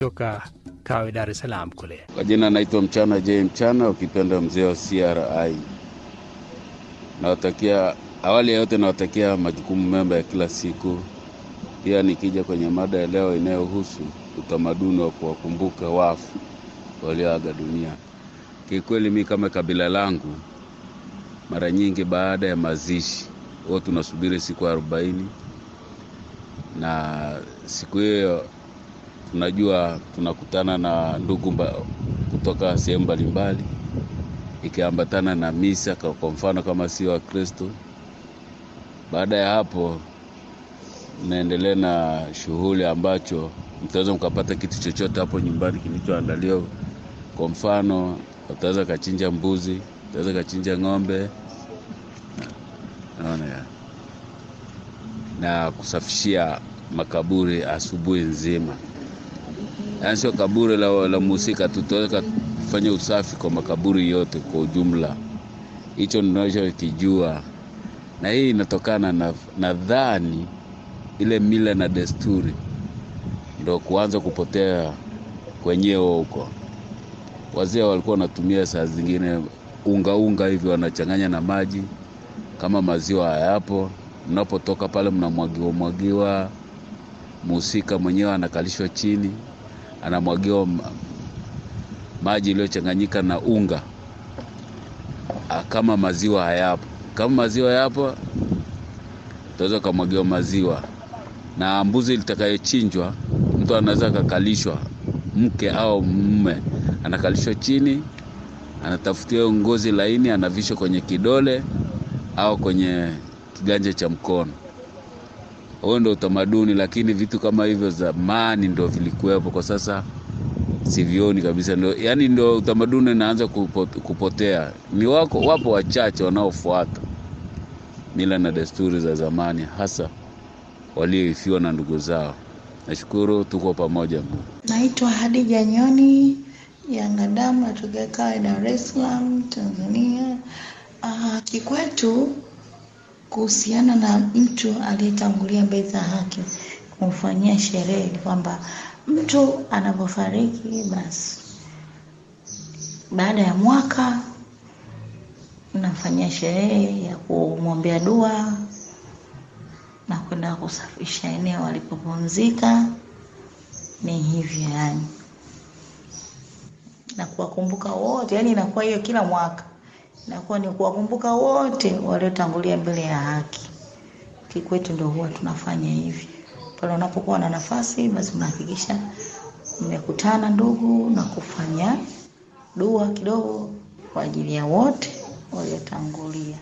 kutoka Kawe, Dar es Salaam kule. Kwa jina naitwa Mchana J Mchana, ukipenda mzee wa CRI. Nawatakia awali ya yote, nawatakia majukumu mema ya kila siku. Pia nikija kwenye mada ya leo inayohusu utamaduni wa kuwakumbuka wafu walioaga dunia, kikweli mi kama kabila langu, mara nyingi baada ya mazishi huwa tunasubiri siku arobaini na siku hiyo tunajua tunakutana na ndugu mba, kutoka sehemu mbalimbali ikiambatana na misa, kwa mfano kama sio Wakristo. Baada ya hapo, mnaendelea na shughuli ambacho mtaweza mkapata kitu chochote hapo nyumbani kilichoandaliwa. Kwa mfano, utaweza kachinja mbuzi, utaweza kachinja ng'ombe, naona ya na kusafishia makaburi asubuhi nzima yaani sio kaburi la, la mhusika tu, tutaweza kufanya usafi kwa makaburi yote kwa ujumla. Hicho ninachokijua, na hii inatokana na nadhani ile mila na desturi ndo kuanza kupotea kwenyewe huko. Wazee walikuwa wanatumia saa zingine unga unga hivi wanachanganya na maji, kama maziwa hayapo, mnapotoka pale mnamwagiwa mwagiwa, mhusika mwenyewe anakalishwa chini anamwagiwa maji iliyochanganyika na unga kama maziwa hayapo. Kama maziwa yapo, utaweza ukamwagiwa maziwa. Na mbuzi litakayochinjwa, mtu anaweza akakalishwa, mke au mume anakalishwa chini, anatafutiwa ngozi laini, anavishwa kwenye kidole au kwenye kiganja cha mkono. Huo ndo utamaduni, lakini vitu kama hivyo zamani ndo vilikuwepo, kwa sasa sivioni kabisa. Ndo, yani ndo utamaduni unaanza kupotea. Ni wako wapo wachache wanaofuata mila na desturi za zamani, hasa walioifiwa na ndugu zao. Nashukuru, tuko pamoja. Naitwa Hadija Nyoni Yanga Damu, natokea Kawe, Dar es Salaam, Tanzania. Uh, kikwetu kuhusiana na mtu aliyetangulia mbele za haki kumfanyia sherehe, kwamba mtu anapofariki basi baada ya mwaka nafanyia sherehe ya kumwombea dua na kwenda kusafisha eneo alipopumzika. Ni hivyo yani, na kuwakumbuka wote, yani inakuwa hiyo kila mwaka inakuwa ni kuwakumbuka wote waliotangulia mbele ya haki. Kikwetu ndio huwa tunafanya hivi pale unapokuwa na nafasi, basi mnahakikisha mmekutana ndugu na kufanya dua kidogo kwa ajili ya wote waliotangulia.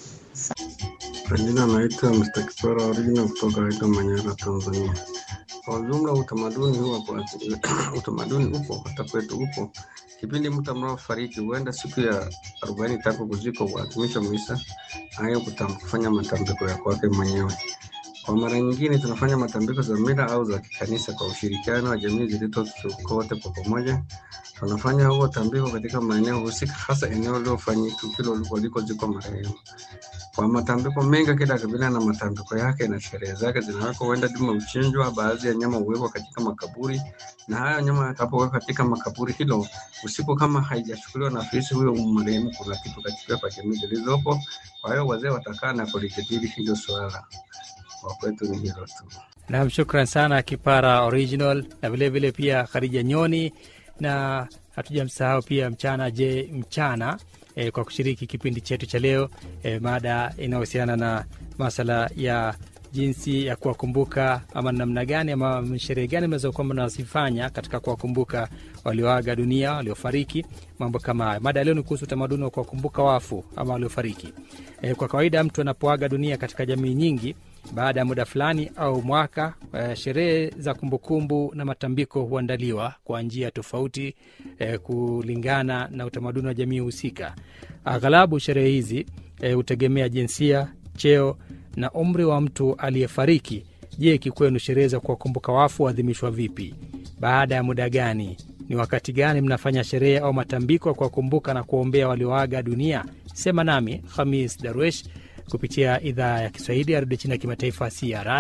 Kwa jina naitwa Mr. Kiswara Original kutoka Aida Manyara, Tanzania. Kwa ujumla utamaduni huwa kwa utamaduni upo hata kwetu upo. Kipindi mtu mnaofariki huenda siku ya arobaini tangu kuzikwa huadhimisha misa hayo kufanya matambiko ya kwake mwenyewe. Kwa mara nyingine tunafanya matambiko za mila au za kikanisa kwa ushirikiano wa jamii zilizozunguka wote kwa pamoja. Tunafanya huo tambiko katika maeneo husika, hasa eneo lilofanyika tukio walikozikwa marehemu. Kwa matambiko mengi, kila kabila na matambiko yake na sherehe zake zinawekwa. Huenda dume uchinjwa, baadhi ya nyama huwekwa katika makaburi, na hayo nyama yatakapowekwa katika makaburi hilo usiku, kama haijachukuliwa na afisi huyo marehemu, kuna kitu katika kwa jamii zilizopo. Kwa hiyo wazee watakaa na kulijadili hilo swala. Kwa kwetu ni hilo tu. Nam, shukran sana Kipara Original na vilevile pia Khadija Nyoni na hatujamsahau pia Mchana Je Mchana e, kwa kushiriki kipindi chetu cha leo e, mada inayohusiana na masala ya jinsi ya kuwakumbuka ama namna gani ama sherehe gani mnaweza kuwa mnazifanya katika kuwakumbuka walioaga dunia, waliofariki, mambo kama hayo. Mada ya leo ni kuhusu utamaduni wa kuwakumbuka wafu ama waliofariki. E, kwa kawaida mtu anapoaga dunia katika jamii nyingi baada ya muda fulani au mwaka, eh, sherehe za kumbukumbu na matambiko huandaliwa kwa njia tofauti eh, kulingana na utamaduni wa jamii husika. Aghalabu sherehe hizi hutegemea eh, jinsia, cheo na umri wa mtu aliyefariki. Je, kikwenu sherehe za kuwakumbuka wafu huadhimishwa vipi? Baada ya muda gani? Ni wakati gani mnafanya sherehe au matambiko ya kuwakumbuka na kuwaombea walioaga dunia? Sema nami Hamis Darwesh kupitia idhaa ya Kiswahili ya redio China ya kimataifa CRI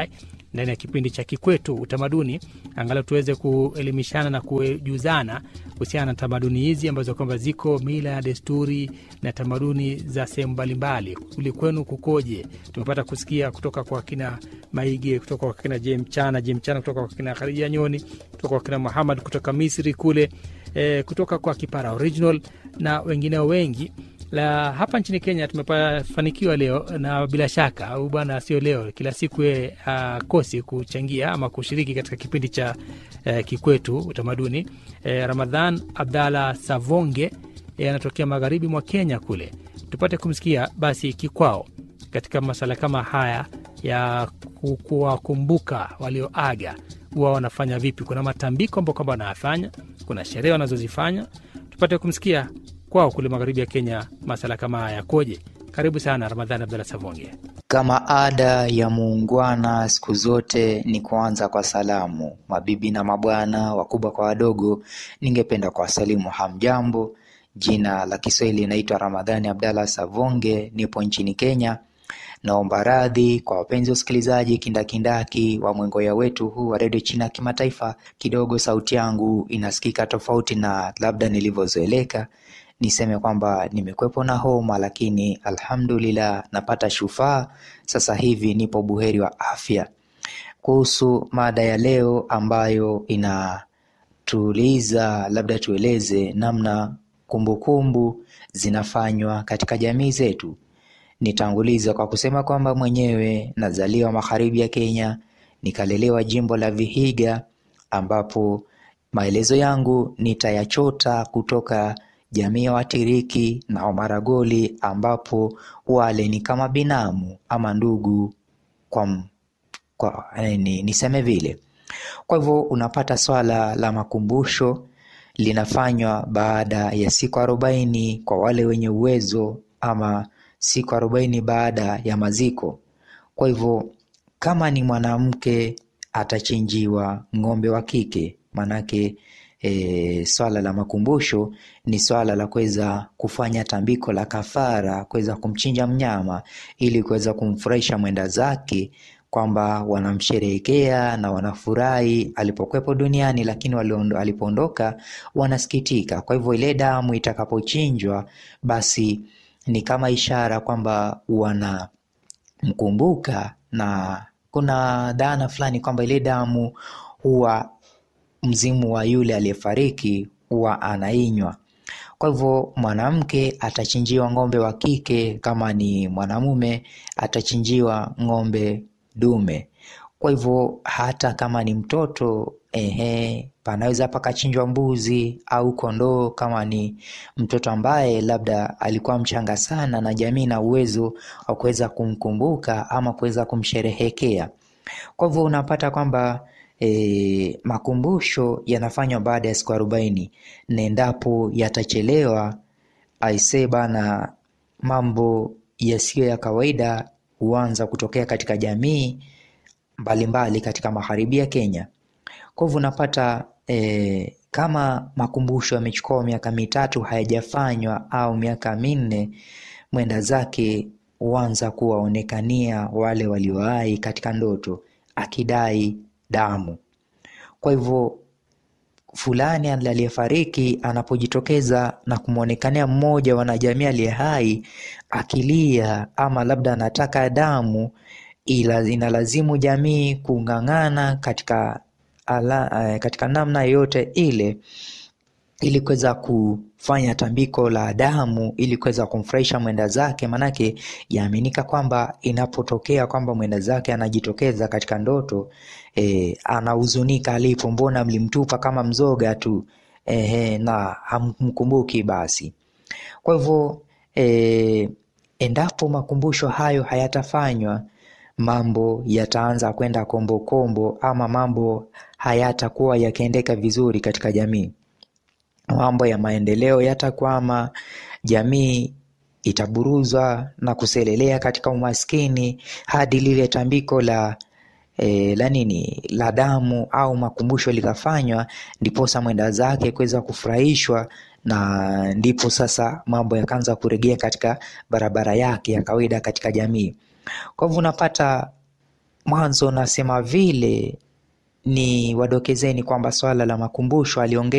ndani ya kipindi cha Kikwetu Utamaduni, angalau tuweze kuelimishana na kujuzana kuhusiana na tamaduni hizi ambazo kwamba ziko mila, desturi na tamaduni za sehemu mbalimbali. Kuli kwenu kukoje? Tumepata kusikia kutoka kwa kina Maige, kutoka kwa kina Je Mchana, Je Mchana, kutoka kwa kina Khadija Nyoni, kutoka kwa kina Muhammad kutoka Misri kule, e, kutoka kwa Kipara Original na wengineo wengi la hapa nchini Kenya tumefanikiwa leo, na bila shaka au bwana, sio leo, kila siku yeye akosi kuchangia ama kushiriki katika kipindi cha eh, Kikwetu Utamaduni. Eh, Ramadhan Abdalla Savonge eh, anatokea magharibi mwa Kenya kule, tupate kumsikia basi kikwao katika masala kama haya ya ku- kuwakumbuka walioaga, huwa wanafanya vipi? Kuna matambiko ambao kwamba wanayafanya, kuna sherehe wanazozifanya. Tupate kumsikia kwao kule magharibi ya Kenya, masala kama haya yakoje? Karibu sana Ramadhani Abdalla Savonge. Kama ada ya muungwana siku zote ni kuanza kwa salamu. Mabibi na mabwana, wakubwa kwa wadogo, ningependa kuwasalimu hamjambo. Jina la Kiswahili naitwa Ramadhani Abdalla Savonge, nipo nchini Kenya. Naomba radhi kwa wapenzi wasikilizaji kindakindaki wa mwengoya wetu huu wa redio China ya kimataifa. Kidogo sauti yangu inasikika tofauti na labda nilivyozoeleka. Niseme kwamba nimekwepo na homa, lakini alhamdulillah napata shufaa. Sasa hivi nipo buheri wa afya. Kuhusu mada ya leo ambayo inatuuliza, labda tueleze namna kumbukumbu zinafanywa katika jamii zetu. Nitanguliza kwa kusema kwamba mwenyewe nazaliwa magharibi ya Kenya, nikalelewa jimbo la Vihiga, ambapo maelezo yangu nitayachota kutoka jamii ya Watiriki na Wamaragoli, ambapo wale ni kama binamu ama ndugu kwa, m- kwa ni, niseme vile. Kwa hivyo unapata swala la makumbusho linafanywa baada ya siku arobaini kwa wale wenye uwezo ama siku arobaini baada ya maziko. Kwa hivyo kama ni mwanamke atachinjiwa ng'ombe wa kike, manake e, swala la makumbusho ni swala la kuweza kufanya tambiko la kafara, kuweza kumchinja mnyama ili kuweza kumfurahisha mwenda zake kwamba wanamsherehekea na wanafurahi alipokuwepo duniani, lakini waliondo- alipoondoka wanasikitika. Kwa hivyo ile damu itakapochinjwa, basi ni kama ishara kwamba wanamkumbuka, na kuna dhana fulani kwamba ile damu huwa mzimu wa yule aliyefariki huwa anainywa. Kwa hivyo mwanamke atachinjiwa ng'ombe wa kike, kama ni mwanamume atachinjiwa ng'ombe dume. Kwa hivyo hata kama ni mtoto ehe, panaweza pakachinjwa mbuzi au kondoo, kama ni mtoto ambaye labda alikuwa mchanga sana na jamii na uwezo wa kuweza kumkumbuka ama kuweza kumsherehekea. Kwa hivyo unapata kwamba e, makumbusho yanafanywa baada ya siku arobaini na endapo yatachelewa, aisee bana, mambo yasiyo ya kawaida huanza kutokea katika jamii mbalimbali katika magharibi ya Kenya. Kwa hivyo unapata e, kama makumbusho yamechukua miaka mitatu hayajafanywa au miaka minne, mwenda zake huanza kuwaonekania wale waliowahi katika ndoto akidai damu. Kwa hivyo fulani aliyefariki anapojitokeza na kumwonekania mmoja wanajamii aliye hai akilia ama labda anataka damu, ila inalazimu jamii kung'ang'ana katika, ala, eh, katika namna yoyote ile ili kuweza kufanya tambiko la damu ili kuweza kumfurahisha mwenda zake, manake yaaminika kwamba inapotokea kwamba mwenda zake anajitokeza katika ndoto e, anahuzunika alipo, mbona mlimtupa kama mzoga tu e, na hamkumbuki basi. Kwa hivyo e, endapo makumbusho hayo hayatafanywa mambo yataanza kwenda kombokombo, ama mambo hayatakuwa yakiendeka vizuri katika jamii mambo ya maendeleo yatakwama, jamii itaburuzwa na kuselelea katika umaskini hadi lile tambiko la e, la nini la damu au makumbusho likafanywa, ndiposa mwenda zake kuweza kufurahishwa, na ndipo sasa mambo yakaanza kuregea katika barabara yake ya kawaida katika jamii. Kwa hivyo unapata mwanzo nasema vile ni wadokezeni kwamba swala la makumbusho aliongeza